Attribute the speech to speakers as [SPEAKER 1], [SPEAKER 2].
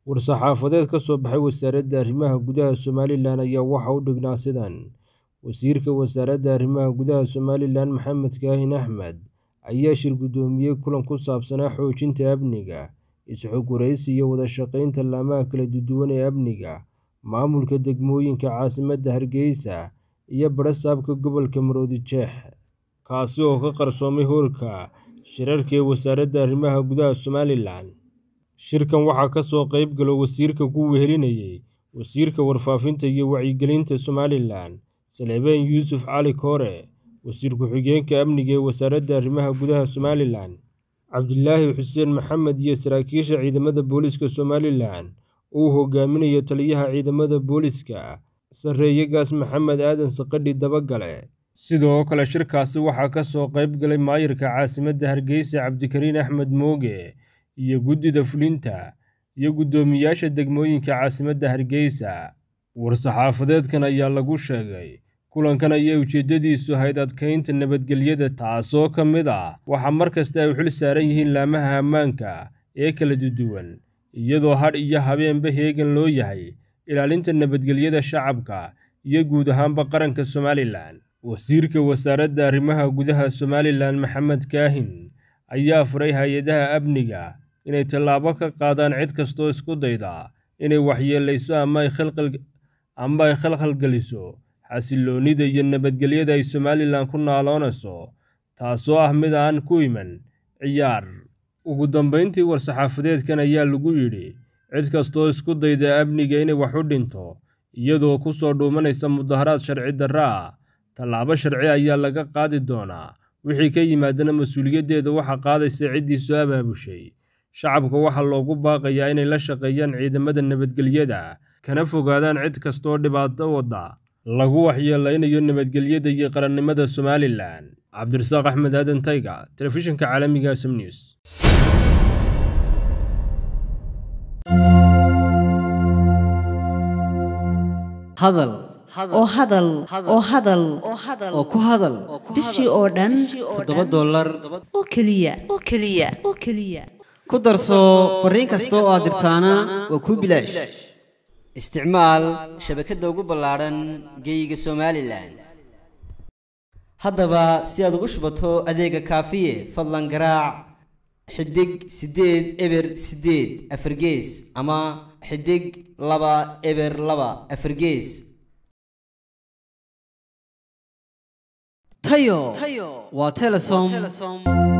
[SPEAKER 1] War-saxaafadeed ka soo baxay Wasaaradda Arrimaha Gudaha Somalilan ayaa waxa uu dhignaa sidan: Wasiirka Wasaaradda Arrimaha Gudaha Somalilan Maxamed Kaahin Axmed ayaa shir gudoomiyay kulan ku saabsanaa xoojinta amniga, is-xog wareysi iyo wada shaqeynta laamaha kala duwan ee amniga, maamulka degmooyinka caasimadda Hargeysa iyo badha-saabka gobolka Maroodijeex, kaasi oo ka qarsoomay hoolka shirarka ee Wasaaradda Arrimaha Gudaha Somalilan. Shirkan waxaa ka soo qayb galay wasiirka ku wehelinayay Wasiirka Warfaafinta iyo Wacyigelinta Somalilan, Salebaan Yuusuf Cali Koore, Wasiir Ku-xigeenka Amniga ee Wasaaradda Arrimaha Gudaha Somalilan, Cabdilaahi Xuseen Maxamed iyo saraakiisha ciidamada booliska Somalilan oo uu hogaaminayo Taliyaha Ciidamada Booliska, Sareeye-gaas Maxamed Aadan Saqadhi Dabagale. Sidoo kale shirkaasi waxaa ka soo qayb galay Maayarka Caasimadda Hargeysa Cabdikariin Axmed Mooge iyo Guddida Fulinta iyo guddoomiyaasha degmooyinka caasimadda Hargeysa. War-saxaafadeedkan ayaa lagu sheegay kulankan ayaa ujeedadiisu ahayd adkeynta nabadgelyada taasoo ka mid ah waxa mar kasta ay u xil saaran yihiin laamaha ammaanka ee kala duwan iyadoo hadh iyo habeenba heegan loo yahay ilaalinta nabadgelyada shacabka iyo guud ahaanba qaranka Somalilan. Wasiirka Wasaaradda Arrimaha Gudaha Somalilan Maxamed Kaahin ayaa faray hay-adaha amniga inay tallaabo ka qaadaan cid kastoo isku dayda inay waxyeeleyso ama ay khalkhal geliso xasilloonida iyo nabadgelyada ay Somalilan ku naaloonayso, taasoo ah mid aan ku iman ciyaar. Ugu dambeyntii, war-saxaafadeedkan ayaa lagu yidhi cid kastoo isku dayda amniga inay wax u dhinto iyadoo ku soo dhuumanaysa mudaharaad sharci darro ah, tallaabo sharci ayaa laga qaadi doonaa, wixii ka yimaadana mas'uuliyaddeeda waxaa qaadaysa ciddii soo abaabushay. Shacabka waxaa loogu baaqayaa inay la shaqeeyaan ciidamada nabadgelyada, kana fogaadaan cid kasta oo dhibaato wadda lagu waxyeeleynayo nabadgelyada iyo qarannimada Somalilan. Cabdirasaaq Axmed Aadan Tayga, Telefishinka Caalamiga SM News.
[SPEAKER 2] hadal
[SPEAKER 3] oo hadal oo hadal
[SPEAKER 2] oo ku hadal
[SPEAKER 3] bishii oo dhan
[SPEAKER 2] toddoba dollar
[SPEAKER 3] oo keliya oo keliya oo keliya
[SPEAKER 2] ku darso fariin kasta oo aad dirtaana waa kuu bilaash isticmaal shabakadda ugu ballaadhan geeyiga somalilan haddaba si aad ugu shubato adeega kaafiye fadlan garaac xidig siddeed eber siddeed afargees ama xidig laba eber laba afargees tayo waa telesom